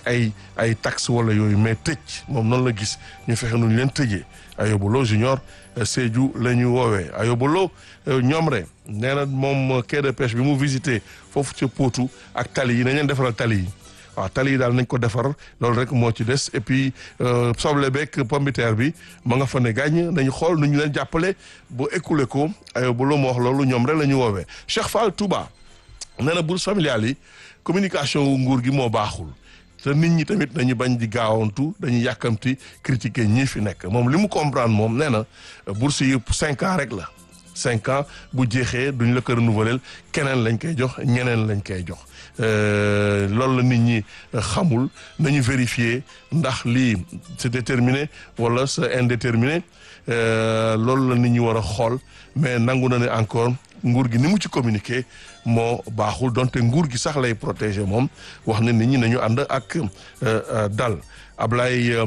ay ay taxes wala yooyu mais tëj moom noonu la gis ñu fexe nu ñu leen tëjee Ayoba Lo junior Sédhiou la ñu woowee Ayoba Lo ñoom rek nee na moom quai de pêche bi mu visité foofu ca Potou ak tali yi nañ leen defaral tali yi waaw tali yi daal nañ ko defar loolu rek moo ci des et puis soble beeg pombiteer bi ma nga fa ne gàññ nañu xool nu ñu leen jàppale ba écoulé ko Ayoba Lo moo wax loolu ñoom rek la ñu woowee Cheikh Fall Touba nee na bourse familiale yi communication wu nguur gi moo baaxul te nit ñi tamit dañu bañ di gaawantu dañuy yàkkamti critiquer ñii fi nekk moom li mu comprendre moom nee na bourse yi cinq ans rek la cinq ans bu jeexee duñ la ko renouveler keneen lañ koy jox ñeneen lañ koy jox loolu la nit ñi xamul nañu vérifier ndax lii c'est déterminé wala c'est indéterminé loolu la nit ñi war a xool mais nangu na ne encore nguur gi ni mu ci communiquer moo baaxul donte nguur gi sax lay protéger moom wax ne nit ñi nañu ànd ak dal Ablaye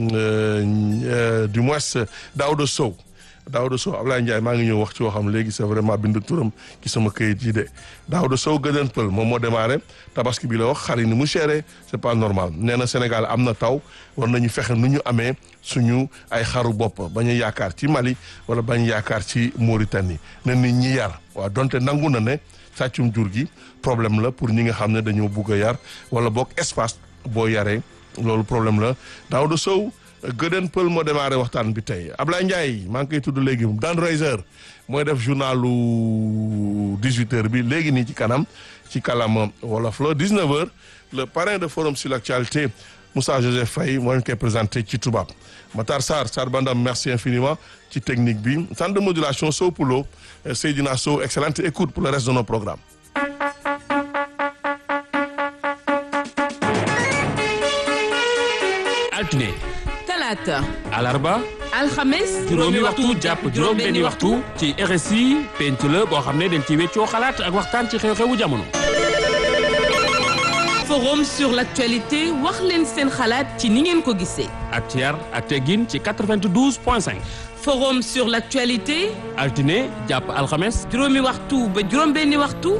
du moins Daouda Sow Daouda Sow Ablaye Ndiaye maa ngi ñëw wax ci waxam léegi c'est vraiment bind turam ci sama këyit yi de Daouda Sow gëdën pël moom moo démarré tabaski bi la wax xar yi ni mu chéré c'est pas normal nee na Sénégal am na taw war nañu fexe nu ñu amee suñu ay xaru bopp bañ a yaakaar ci Mali wala bañ yaakaar ci Mauritanie na nit ñi yar waaw donte nangu na ne sàccum jur gi problème la pour ñi nga xam ne dañoo bugg a yar wala boog espace boo yaree loolu problème la Daouda Sow gëdën pël moo démarré waxtaan bi tey Ablaye Ndiaye maa ngi koy tudd léegi Dan Reiser mooy def journalu 18h bi léegi nii ci kanam ci kalama wolof la 19h le parrain de forum sur l'actualité Moussa Joseph Faye moo leen koy présenté ci tubaab Matar Sarr Sarr Bandam merci infiniment ci technique bi centre de modulation Sow Poulo Seydina Sow excellente écoute pour le reste de nos programmes. altine talaata alarba alxames juróomi waxtu jàpp juróom benni waxtu ci RSI penc la boo xam ne dañ ci weccoo xalaat ak waxtaan ci xew-xewu jamono forum sur l'actualité wax leen seen xalaat ci ni ngeen ko gisee ak ci yar ak teggin ci 92 point 5 forum sur l'actualité altine jàpp alxames juróomi waxtu ba juróom benni waxtu